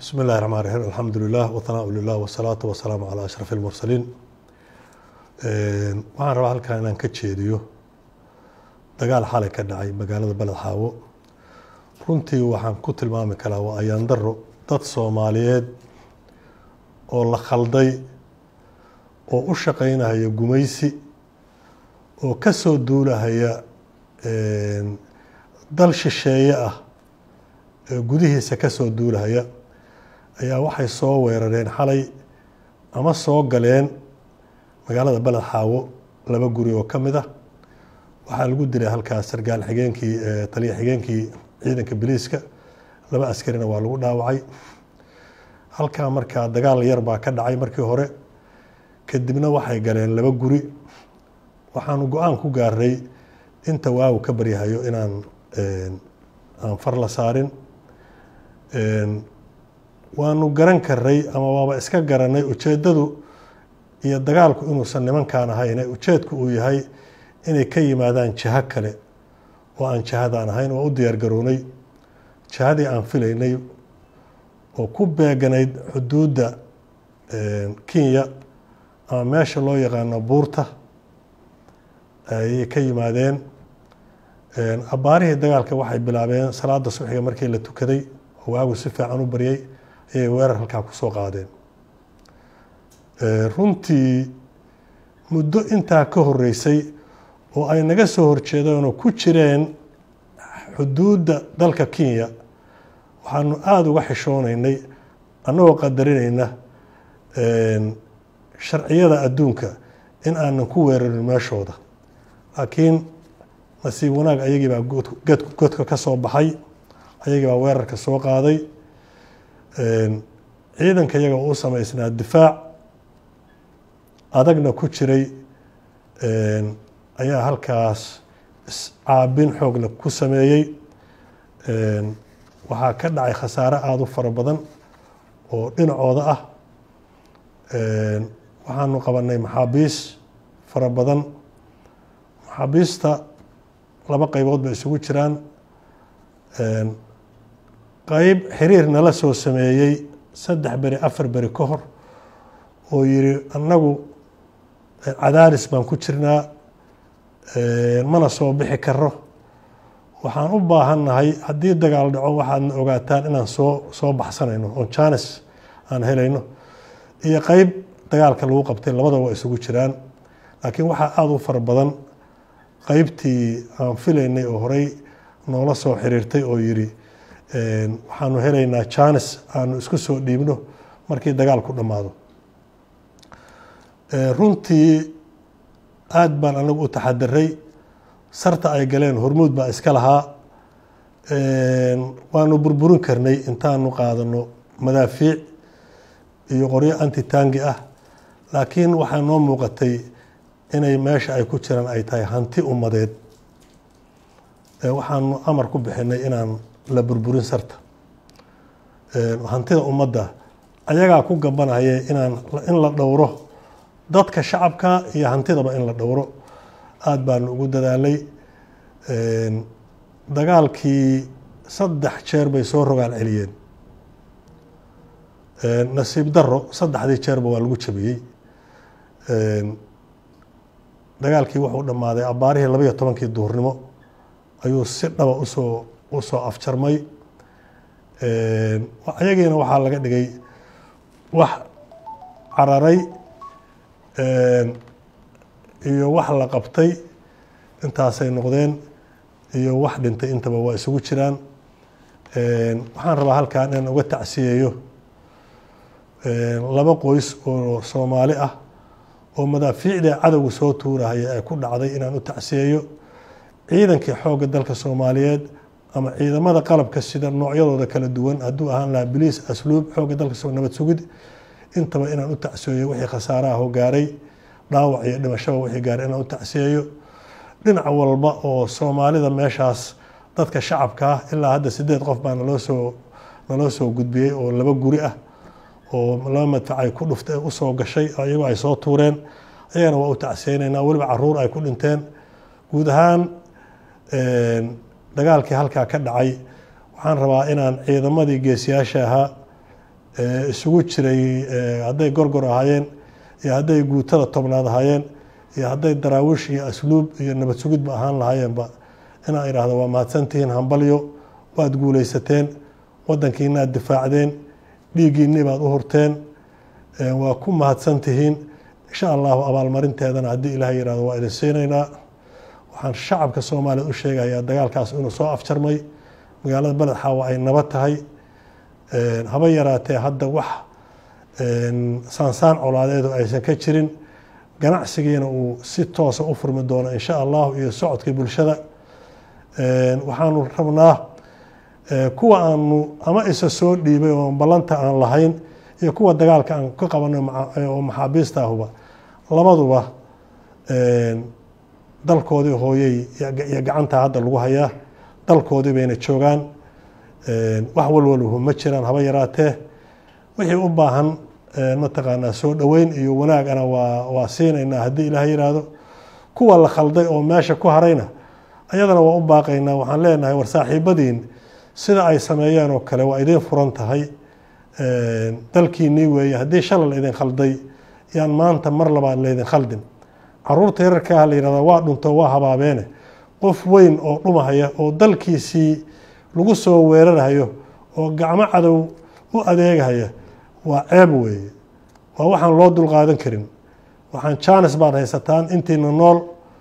bismi illahi raxmaan raxiim alxamdu lilah wahanaa lilah wasalaatu wasalaamu calaa ashraf اlmursaliin waxaan rabaa halkan inaan ka jeediyo dagaal xalay ka dhacay magaalada beled xaawo runtii waxaan ku tilmaami karaa waa ayaan daro dad soomaaliyeed oo la khalday oo u shaqeynahaya gumaysi oo ka soo duulahaya dal shisheeye ah gudihiisa ka soo duulahaya ayaa waxay soo weerareen xalay ama soo galeen magaalada beled xaawo laba guri oo ka mid ah waxaa lagu dilay halkaas sargaal xigeenkii taliya xigeenkii ciidanka biliiska laba askarina waa lagu dhaawacay halkaa markaa dagaal yar baa ka dhacay markii hore kadibna waxay galeen laba guri waxaanu go-aan ku gaaray inta waagu ka baryahayo inaan aan far la saarin waanu garan karay ama waaba iska garanay ujeeddadu iyo dagaalku inuusan nimankaan ahayne ujeedku uu yahay inay ka yimaadaan jiho kale oo aan jihadaan ahayn waa u diyaar garownay jihadii aan filaynay oo ku beeganayd xuduudda kenya ama meesha loo yaqaano buurta ayay ka yimaadeen abbaarihii dagaalka waxay bilaabeen salaada subxiga markii la tukaday oo waagu si fiican u baryay ayay weerar halkaa ku soo qaadeen runtii muddo intaa ka horeysay oo ay naga soo horjeedeenoo ku jireen xuduudda dalka kenya waxaanu aada uga xishoonaynay annagoo qadarinayna sharciyada adduunka in aanan ku weerarin meeshooda laakiin nasiib wanaag ayagii baa godka ka soo baxay ayagii baa weerarka soo qaaday ciidanka iyaga u samaysnaa difaac adagna ku jiray ayaa halkaas iscaabin xoogla ku sameeyey waxaa ka dhacay khasaare aada u fara badan oo dhinacooda ah waxaanu qabanay maxaabiis fara badan maxaabiista laba qeybood bay isugu jiraan qeyb xiriir nala soo sameeyey saddex beri afar beri ka hor oo yiri annagu cadaaris baan ku jirnaa mana soo bixi karo waxaan u baahannahay haddii dagaal dhaco waxaadna ogaataan inaan soo soo baxsanayno oo janes aan helayno iyo qeyb dagaalka lagu qabtay labada waa isugu jiraan laakiin waxaa aada u fara badan qeybtii aan filaynay oo horey noola soo xiriirtay oo yiri waxaanu helaynaa janes aanu isku soo dhiibno markii dagaalku dhammaado runtii aada baan anagu u taxadiray sarta ay galeen hormuud baa iska lahaa waanu burburin karnay intaanu qaadano madaafiic iyo qoryo antitangi ah laakiin waxaa noo muuqatay inay meesha ay ku jiraan ay tahay hanti ummadeed waxaanu amar ku bixinay inaan la burburin sarta hantida ummadda ayagaa ku gabanaya inaan in la dhowro dadka shacabka iyo hantidaba in la dhowro aada baanu ugu dadaalay dagaalkii saddex jeer bay soo rogaal celiyeen nasiib daro saddexdii jeerba waa lagu jabiyey dagaalkii wuxuu dhammaaday abbaarihii labaiyo tobankii duhurnimo ayuu si dhaba usoo usoo afjarmay ayagiina waxaa laga dhigay wax cararay iyo wax la qabtay intaasay noqdeen iyo wax dhintay intaba waa isugu jiraan waxaan rabaa halkan inaan uga tacsiyeeyo laba qoys oo soomaali ah oo madaafiicda cadowga soo tuurahaya ee ku dhacday inaan u tacsiyeeyo ciidankii xoogga dalka soomaaliyeed ama ciidamada qalabka sida noocyadooda kala duwan hadduu ahaan lahaa biliis asluub xoogga dalka nabad sugid intaba inaan u tacsiyeeyo wixii khasaaraha gaaray dhaawac iyo dhimashaba wixii gaaray inaan u tacsiyeeyo dhinac walba oo soomaalida meeshaas dadka shacabka ah ilaa hadda sideed qof baa naloo soo naloo soo gudbiyey oo laba guri ah oo laba madfac ay ku dhuftay usoo gashay iyagoo ay soo tuureen ayagana waa u tacsiyeyneynaa weliba caruur ay ku dhinteen guud ahaan dagaalkii halkaa ka dhacay waxaan rabaa inaan ciidamadii geesiyaasha ahaa isugu jiray hadday gorgor ahaayeen iyo hadday guutada tobnaad ahaayeen iyo hadday daraawiish iyo asluub iyo nabad sugidba ahaan lahaayeenba inaa idhaahdo waa mahadsantihiin hambalyo waad guuleysateen wadankiinaad difaacdeen dhiiggiinni baad u hurteen waa ku mahadsantihiin insha allahu abaalmarinteedana haddii ilaah yihahdo waa idin siinaynaa waxaan shacabka soomaaliya u sheegayaa dagaalkaas inuu soo afjarmay magaalada beled xaawa ay nabad tahay haba yaraatee hadda wax saansaan colaadeedu aysan ka jirin ganacsigiina uu si toosa u furmi doono insha allahu iyo socodkii bulshada waxaanu rabnaa kuwa aanu ama isa soo dhiibay oo ballanta aan lahayn iyo kuwa dagaalka aan ka qabanay oo maxaabiista ahuba labaduba dalkoodii hooyey iyo gacantaa hadda lagu hayaa dalkoodii bayna joogaan wax walwalhu ma jiraan haba yaraatee wixii u baahan mataqaanaa soo dhoweyn iyo wanaagana waa waa siinaynaa haddii ilaah yiraahdo kuwa la khalday oo meesha ku harayna ayadana waa u baaqaynaa waxaan leenahay war saaxiibadiin sida ay sameeyeen oo kale waa idiin furan tahay dalkiinii weeye haddii shalay la idin khalday yaan maanta mar labaad laydin khaldin caruurta yararkaaha la yihahda waa dhunto waa habaabeene qof weyn oo dhumahaya oo dalkiisii lagu soo weerarhayo oo gacmo cadow u adeegahaya waa ceeb weeye waa waxaan loo dulqaadan karin waxaan jaanis baad haysataan intiina nool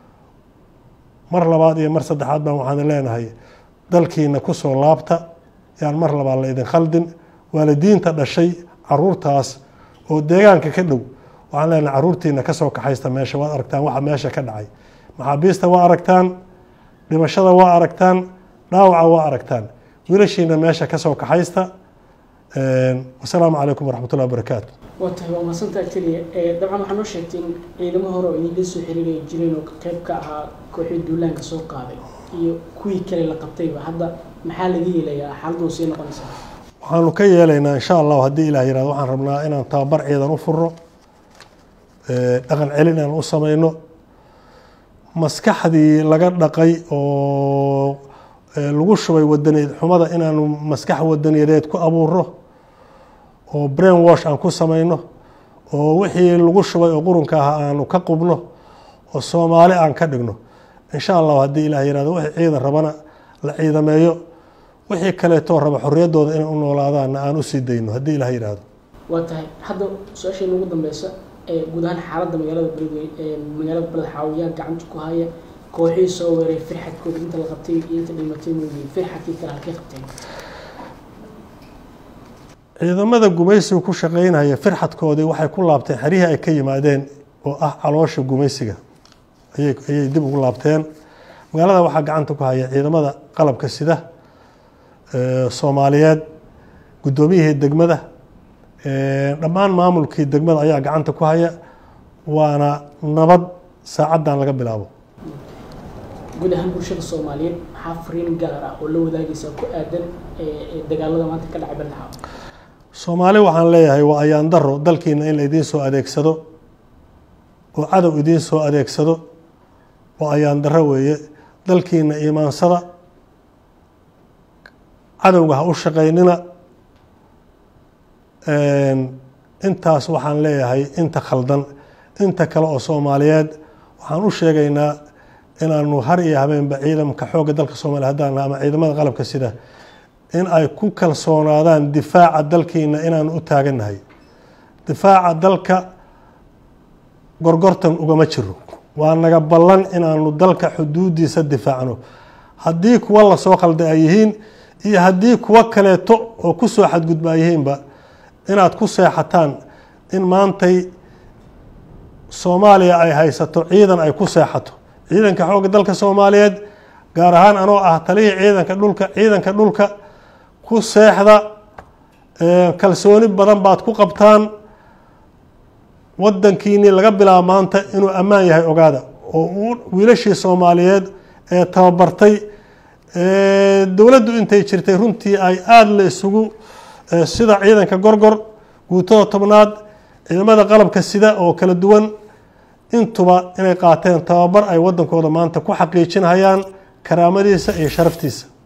mar labaad iyo mar saddexaad baan waxaan leenahay dalkiina kusoo laabta yaan mar labaad la idin khaldin waalidiinta dhashay caruurtaas oo deegaanka ka dhow waxaan leenahay caruurtiina kasoo kaxaysta meesha waad aragtaan waxa meesha ka dhacay maxaabiista waa aragtaan dhimashada waa aragtaan dhaawaca waa aragtaan wiilashiina meesha kasoo kaxaysta wasalaamu calaykum waraxmat ullahi wabarakaatu waa tahay waa masantaa keliya dabcan waxaa noo sheegtay in ciidamo hore oo idinla soo xiriiraya jireen oo qeyb ka ahaa kooxii duulaanka soo qaaday iyo kuwii kale la qabtayba hadda maxaa laga yeelayaa xaaladdu sii noqonaysaa waxaanu ka yeelaynaa insha allahu haddii ilah yirahdo waxaan rabnaa inaan tababar ciidan u furo dhaqan celin inaan u sameyno maskaxdii laga dhaqay oo lagu shubay wadaniyaed xumada inaanu maskax wadaniyadeed ku abuuro oo brain wash aan ku sameyno oo wixii lagu shubay oo qurunka ahaa aanu ka qubno oo soomaali aan ka dhigno insha allahu haddii ilah yirahdo wixii ciidan rabana la ciidameeyo wixii kaleetoo raba xorriyaddooda inay u noolaadaanna aan usii dayno haddii ilah yihahdo waa tahay hadda su-aashayna ugu dambeysa guud ahaan xaaladda magaalada beledwey magaalada beled xaawiyaa gacanta ku haya kooxihii soo weeray firxadkooda inta la qabtay iyo inta dhimatay mooyey firxadkii kale halkay qabteen ciidamada gumaysiga ku shaqeynaya firxadkoodii waxay ku laabteen xerihii ay ka yimaadeen oo ah caloosha gumaysiga ayay ayay dib ugu laabteen magaalada waxaa gacanta ku haya ciidamada qalabka sida soomaaliyeed guddoomiyihii degmada dhammaan maamulkii degmada ayaa gacanta ku haya waana nabad saacaddan laga bilaabo guud ahaan bulshada soomaaliyeed maxaa fariin gaar ah oo la wadaagaysaa ku aadan dagaalada maanta ka dhacay beled xaawo soomaali waxaan leeyahay waa ayaan daro dalkiina in la idiin soo adeegsado oo cadow idiin soo adeegsado waa ayaan daro weeye dalkiina iimaansada cadowga ha u shaqaynina intaas waxaan leeyahay inta khaldan inta kale oo soomaaliyeed waxaan u sheegaynaa inaanu har iyo habeenba ciidamka xoogga dalka soomaliya haddaan ama ciidamada qalabka sida in ay ku kalsoonaadaan difaaca dalkiina inaanu u taagannahay difaaca dalka gorgortan ugama jiro waa naga ballan inaanu dalka xuduudiisa difaacno haddii kuwa lasoo khalday ay yihiin iyo haddii kuwo kaleeto oo kusoo xadgudba ay yihiinba inaad ku seexataan in maantay soomaaliya ay haysato ciidan ay ku seexato ciidanka xoogga dalka soomaaliyeed gaar ahaan anoo ah talihii ciidanka dhulka ciidanka dhulka ku seexda kalsooni badan baad ku qabtaan wadankiinii laga bilaabo maanta inuu ammaan yahay ogaada oo wiilashii soomaaliyeed ee tababartay dowladdu intay jirtay runtii ay aada la isugu sida ciidanka gorgor guutada tobnaad ciidamada qalabka sida oo kala duwan intuba inay qaateen tababar ay wadankooda maanta ku xaqiijinhayaan karaamadiisa iyo sharaftiisa